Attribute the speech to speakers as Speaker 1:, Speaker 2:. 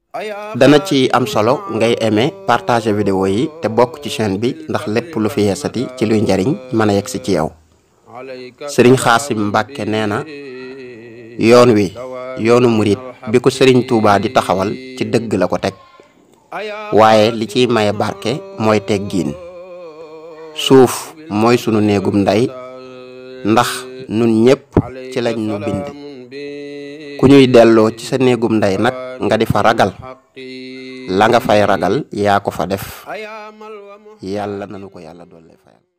Speaker 1: dana ci am solo ngay aimer partager vidéo yi te bokk ci chaîne bi ndax lépp lu fi yeesati ci luy njariñ mën a yegsi ci yow sëriñ xaasim mbàkke nee na yoon wi yoonu murit bi ko sëriñ tuubaa di taxawal ci dëgg la ko teg waaye li ciy maye barke mooy teggiin suuf mooy sunu néegum ndey ndax nun ñépp ci lañ nu bind ku ñuy delloo ci sa néegum ndey nag nga di fa ragal la nga fay ragal yaa ko fa def yàlla nanu ko yàlla doole fayal